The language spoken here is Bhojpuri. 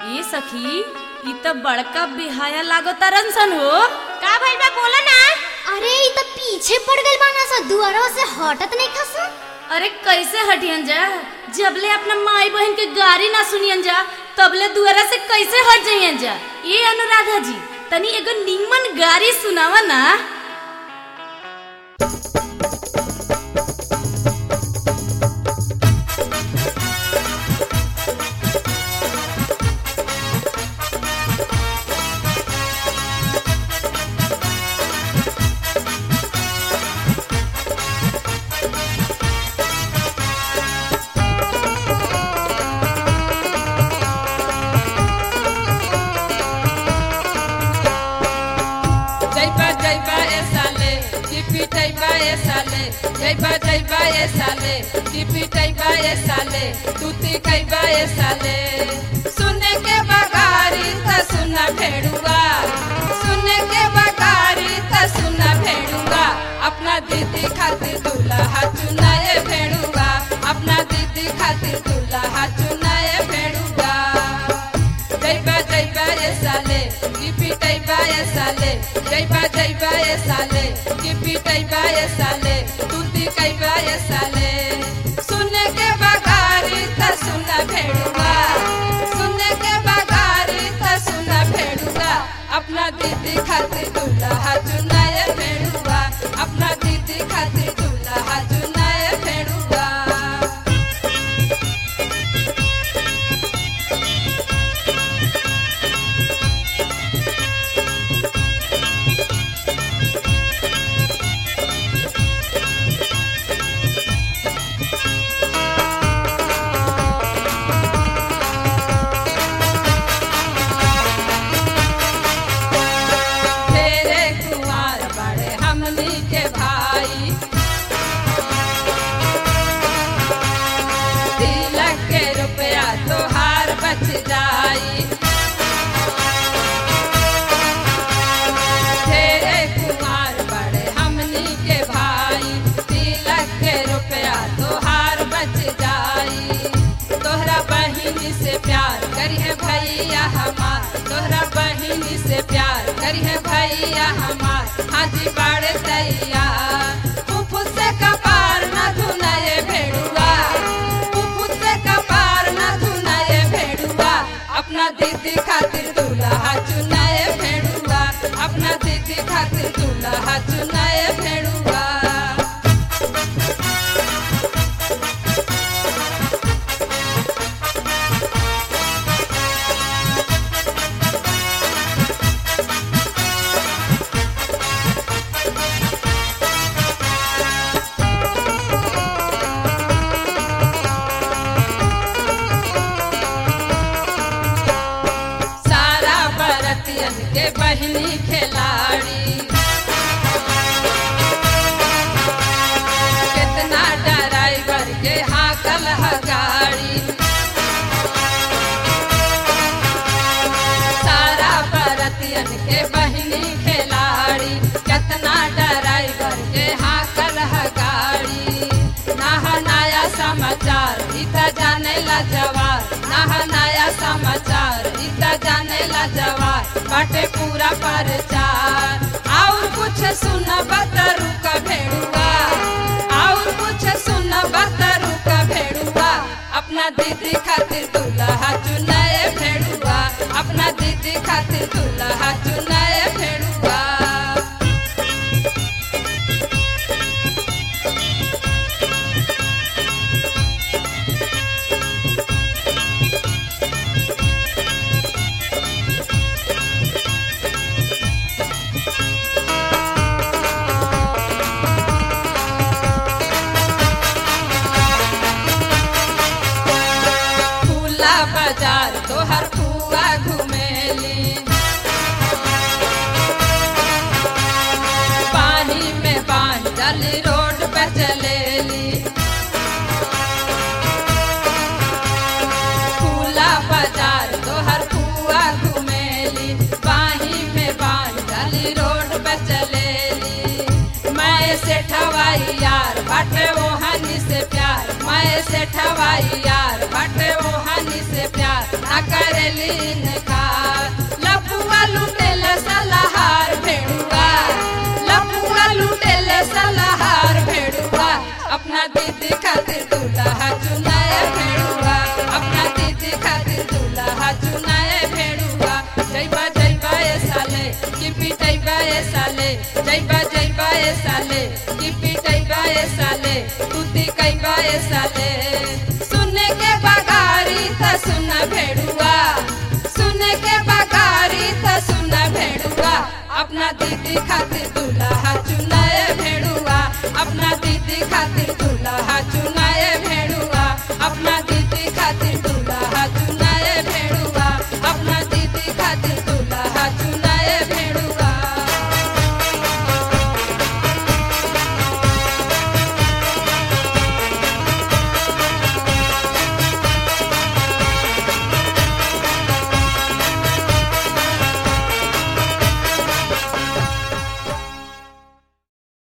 ए सखी ई त बड़का बिहाया लागो तरन सन हो का भइल बा बोला ना अरे ई त पीछे पड़ गइल बाना सा दुआरवा से हटत नहीं खस अरे कैसे हटियन जा जबले अपना माई बहन के गाड़ी ना सुनियन जा तबले दुआरा से कैसे हट जाइयन जा ए अनुराधा जी तनी एगो निमन गाड़ी सुनावा ना जैबा जैबा ए साले टिपी टैबा ए साले जैबा जैबा ए साले टिपी टैबा ए साले तूती कैबा ए साले सुने के बगारी त सुना भेड़ुआ सुने के बगारी त सुना भेड़ुआ अपना दीदी खातिर दूल्हा चुनाए भेड़ुआ अपना दीदी खातिर दूल्हा चुनाए भेड़ुआ जैबा जैबा ए साले टिपी टैबा ए साले जैबा जैबा ए साले टिपी टैबा ए साले तूती कैबा ए साले सुने के बगारी त सुना भेड़ुआ सुने के बगारी त सुना भेड़ुआ अपना दीदी खातिर दूल्हा चुनाए भेड़ुआ अपना दीदी खातिर दूल्हा चुनाए भेड़ुआ तेरे कुंवर बड़े हमनी के भाई तिलक के रुपया तोहार बच जाई तेरे कुंवर बड़े हमनी के भाई तिलक के रुपया तोहार बच जाई तोहरा बहिनी से प्यार करिए भैया हमार तोहरा बहिनी से प्यार करिए भैया हमार हाजी बाड़े तैयार फुफु से कपार न धुनाए भेड़ुआ फुफु से कपार न धुनाए भेड़ुआ अपना दीदी खातिर दूल्हा चुनाए भेड़ुआ अपना दीदी खातिर दूल्हा चुनाए भेड़ुआ सारा बरतियन के बहिनी खिलाड़ी कितना ड्राइवर के हाकल ह गाड़ी सारा बरतियन के बहिनी खिलाड़ी कितना ड्राइवर के हाकल ह गाड़ी नहा नया समाचार इता जाने ला जवार नहा नया समाचार इता जाने ला जवार बाटे पूरा प्रचार और कुछ सुन बतरू का भेड़ुआ और कुछ सुन बतरू का भेड़ुआ अपना दीदी खातिर दूल्हा चुनाए भेड़ुआ अपना दीदी खातिर दूल्हा चुनाए भेड़ुआ फूला बाजार तोहर फुआ घुमेली पानी में बांधल रोड पे चलेली फूला बाजार तोहर फुआ घुमेली पानी में बांधल रोड पे चलेली मैं से ठवाई यार बाटे वो हनी से प्यार मैं से ठवाई यार बाटे वो हनी से प्यार ना करे घुमेलीन खार लपुआ लुटेल सलहार भेड़ुआ लपुआ लुटेल सलहार भेड़ुआ अपना दीदी खातिर दूल्हा चुनाए भेड़ुआ अपना दीदी खातिर दूल्हा चुनाए भेड़ुआ जैबा जैबा ए साले कि पिटैबा ए साले जैबा जैबा ए साले कि पिटैबा ए साले तू ती कैबा ए साले